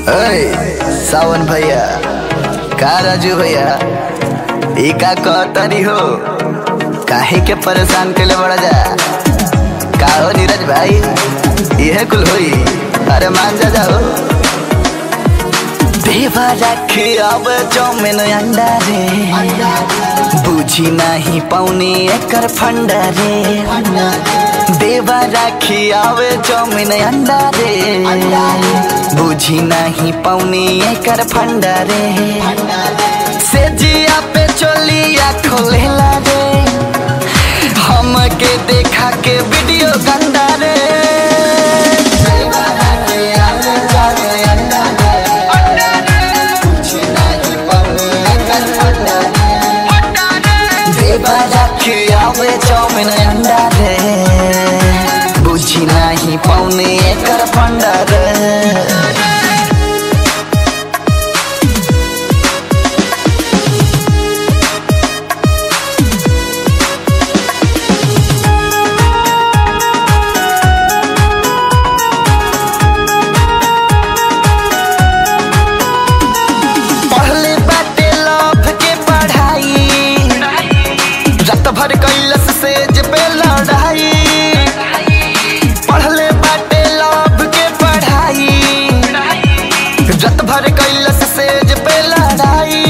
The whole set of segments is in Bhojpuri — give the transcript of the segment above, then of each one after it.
ओए सावन भैया का राजू भैया ई का कहतनी हो काहे के परेशान केले बड़ा जा का हो नीरज भाई इहे कुल होई अरे मान जा जाओ देवा राखे अब चौमिन अंडा रे बुझी नहीं पाउने एकर फंडा रे देवा राखी आवे चौमिन अंडा रे बुझी नहीं पाउने एकर फंडा रे से जिया पे चोलिया खोलेला रे हमके देखा के वीडियो गंदा रे देवा राखी आवे चौमिन अंडा रे बुझी नहीं पाउने एकर फंडा रे देवा राखी आवे चौमिन अंडा रे बुझी नाही पाउने एकर फंडा रे पढ़ले बाटे लव के पढ़ाई रात भर कैलस सेज पे लड़ाई पढ़ले बाटे लव के पढ़ाई रात भर कैलस सेज पे लड़ाई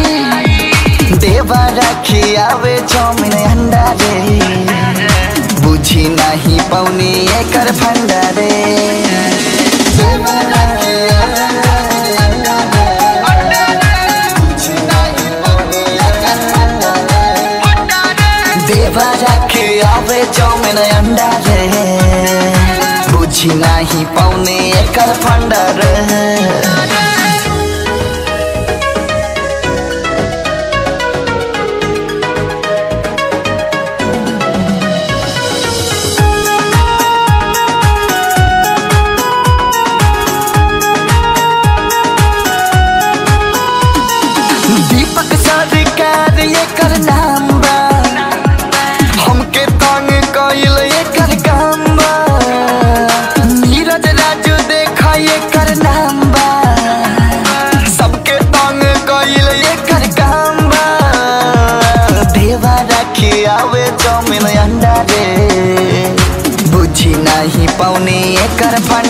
देवा रखी आवे चौमिन अंडा रे बुझी नहीं पौनी एकर फंडा रे देवा राखी आवे अंडा रे, बुझी नहीं पौनी एकर फंडा रे। देवा राखे आवे चौमिन अंडा रे बुझी नाही पाउने एकर फंडा रे दीपक सरकार एकर नाम बा हमके तंग कइल एकर काम बा नीरज राजू देखा एकर नाम बा सबके तंग कइल एकर काम बा देवा राखी आवे चौमिन अंडा रे बुझी नहीं पाउने एकर फंडा